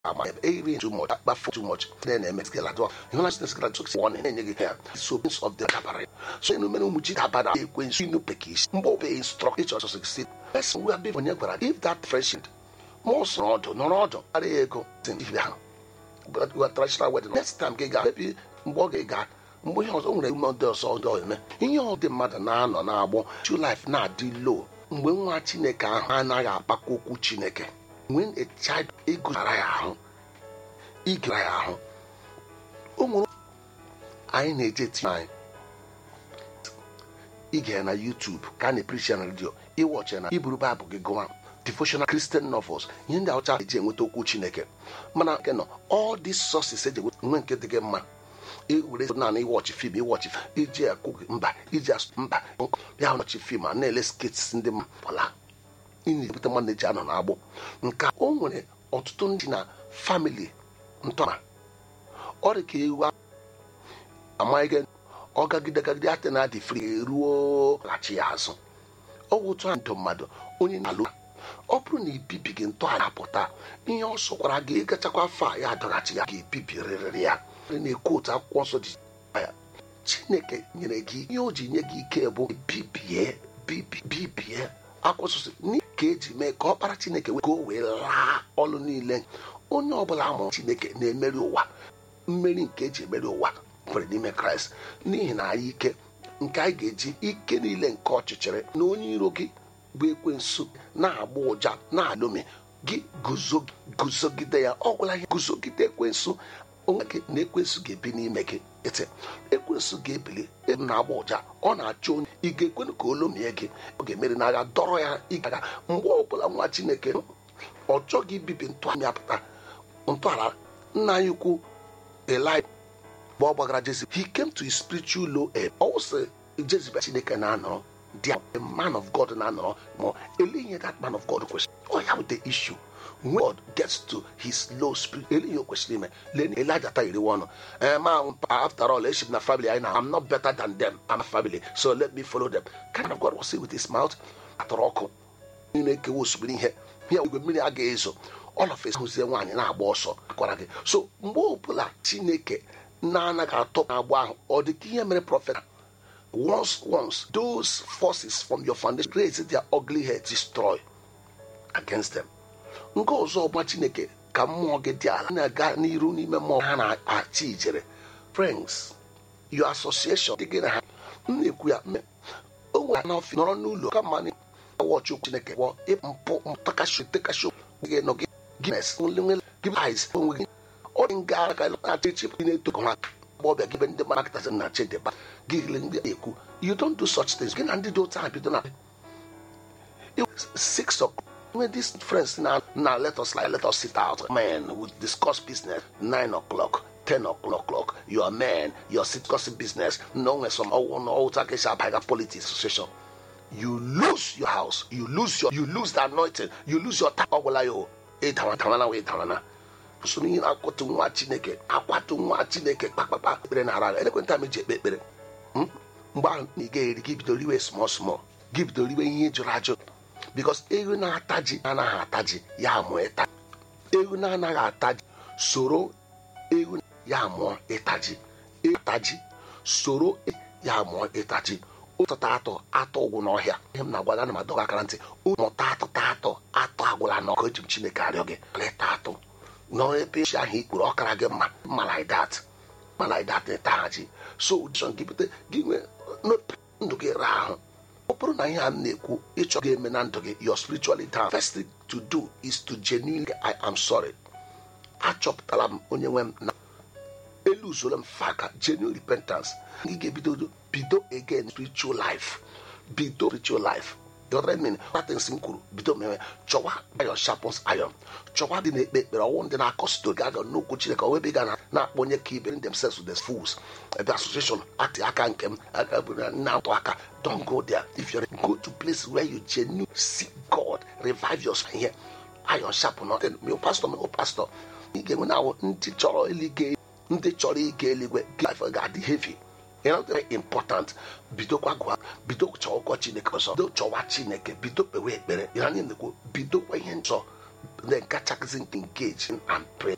ama eri too much akpafu too much then eme skela do you know this skela to one enye gị ya so prince of the dabara so enu mere ụmụ ji dabara ekwensu inu pekis mgbe obe instruct each of succeed person we have onye gwara if that friend ma ọ sọrọ ọdụ nọrọ ọdụ ara ya ego ibe ahụ but we are traditional wedding next time gị ga maybe mgbe ọ ga-ega mgbe ihe ọzọ o nwere ume ndị ọzọ ndị ọzọ eme ihe ọ dị mmadụ na-anọ na-agbọ chu life na-adị low mgbe nwa chineke ahụ anaghị akpakọ okwu chineke when a child ịgụzara ya ahụ ịgara ya ahụ o nwere anyị na-eje tinye anyị ige ya na YouTube ka a na-eprichi na redio ịwọchi na iburu baịbụl gị gụwa devotional Christian novels ihe ndị ọcha eji enweta okwu Chineke mana nke nọ all these sources eji enweta nwe nke dị gị mma were naanị ịwọchi fim ịwọchi iji akụ mba iji asụ mba ya wọchi fim a na-ele skits ndị mala ị na-ebute mmadụ na-eji anọ na-agbụ nke o nwere ọtụtụ ndị na famili ntọma ọ dị ka ewu amaghị ọ gagide gagide ate na adị fri ruo ghachi ya azụ ọ bụ otu ndụ mmadụ onye na-alụ ọ bụrụ na ibibighị ntọala pụta ihe ọ sọkwara gị ịgachakwa afọ a ya adọghachi ya ga-ebibirịrị ya na-ekwu otu akwụkwọ nsọ ji ya chineke nyere gị ihe o ji nye gị ike bụ bibie bibie akwụsịsị ka eji mee ka ọkpara chineke ka o wee laa ọlụ niile onye ọbụla amụrụ chineke na-emeri ụwa mmeri nke eji emeri ụwa kwere n'ime kraịst n'ihi na anyị ike nke anyị ga-eji ike niile nke ọchịchịrị na onye iro gị bụ ekwensu na-agba ụja na-alụmi gị guzogide ya ọ gwụla ihe guzogide ekwensu onwe gị na ekwensu ga-ebi n'ime gị ete ekwensu ga-ebili na-agba ụja ọ na-achọ onye ị ga-ekwenu ka o lomie gị ọ ga-emeri n'agha dọrọ ya ịgaga mgbe ọbụla nwa chineke ọ chọghị ibibi ntọala apụta ntọala nna anyị ukwu eli mgbe ọ gbagara jezebel he came to his spiritual low ebb ọ wụsị jezebel chineke na-anọrọ the man of god na-anọrọ ma elinye that man of god kwesịrị ọ ya bụ the issue when god gets to his low spirit elinye o kwesịrị ime len elijah ta iriwe ọnụ ma after all eship na family anyị na i'm not better than them i'm a family so let me follow them kind of god was saying with his mouth atọrọ ọkụ na-ekewa osimiri ihe ihe igwe mmiri agaghị ezo ọlọfes hụzie nwaanyị na-agba ọsọ akwara gị so mgbe ọbụla chineke na-anaghị atọ na-agba ahụ ọ dị ka ihe mere prọfet once once those forces from your foundation raise their ugly head destroy against them nke ọzọ ọgba chineke ka mmụọ gị dị ala na-aga n'iru n'ime mmụọ ha na-achị ijere friends your association dị gị na ha m na-ekwu ya o nwere n'ọfịs nọrọ n'ụlọ ka mma wọchị okwu chineke gwọ mpụ mpakashi tekashi gị nọ gị gines nlenwe gị eyes onwe gị ọ dị nga aka na-achị chịpụ gị na-eto ha ọbịa gị be ndị mmadụ kịtasị na chedeba gị le ndị ekwu you don't do such things gị na ndị dị otu ahụ bido na six o'clock when these friends now now let us like let us sit out man we discuss business nine o'clock ten o'clock you are man you're discussing business no when some old politics association you lose your house you lose your you lose the anointing you lose your time ọgwụla ya ịdawana wee dawana so n'ihe na-akwatu nwa chineke akwatu nwa chineke kpakpakpa ekpere na ara elekwenta m eji ekpe ekpere mgbe ahụ na ị ga-eri gị bidoro iwe small small gị bidoro iwe ihe jụrụ ajụ bikos ewu na-ata ji anaghị ata ji ya mụọ ịta ewu na-anaghị ata ji soro ewu ya mụọ ịta ji ịta ji soro ya mụọ ịta ji ụtụta atọ atọ ụgwụ n'ọhịa ihe m na-agwa ana m adọga akara ntị mụta atụta atọ atọ agwụla n'ọkụ eji m chineke arịọ gị leta atọ nọrọ ebe esi ahụ ikpuru ọkara gị mma mma like that mma like that ịta ha ji so ụdịshọn gị bute gị nwee ndụ gị ra ahụ ọ bụrụ na ihe a m na-ekwu ịchọ ga-eme na ndụ gị your spiritually down first thing to do is to genuinely I am sorry achọpụtara m onye nwe m na elu usoro m faka genuine repentance gị ga-ebido bido again spiritual life bido spiritual life dọrọmin patins m kwuru bido mewe chọwa iron sharpens iron chọwa dị na-ekpe ekpere ọnwụ ndị na-akọsito gị aga n'okwu chineke ọwebe ga na-akpọ onye ka ibe themselves with the fools ebe association atị aka nke m aka bụ na atụ aka don't go there if you go to place where you genuine seek god revive your ihe iron sharp nothing my pastor my pastor ị ga-enwe na ndị chọrọ eluigwe ndị chọrọ ịga eluigwe life ga-adị heavy you know very important bidokwa gụa bido chọwakwa chineke ọzọ bido chọwa chineke bido kpewe ekpere ya anyị na-ekwu bidokwa ihe nchọ then kachasị engage and pray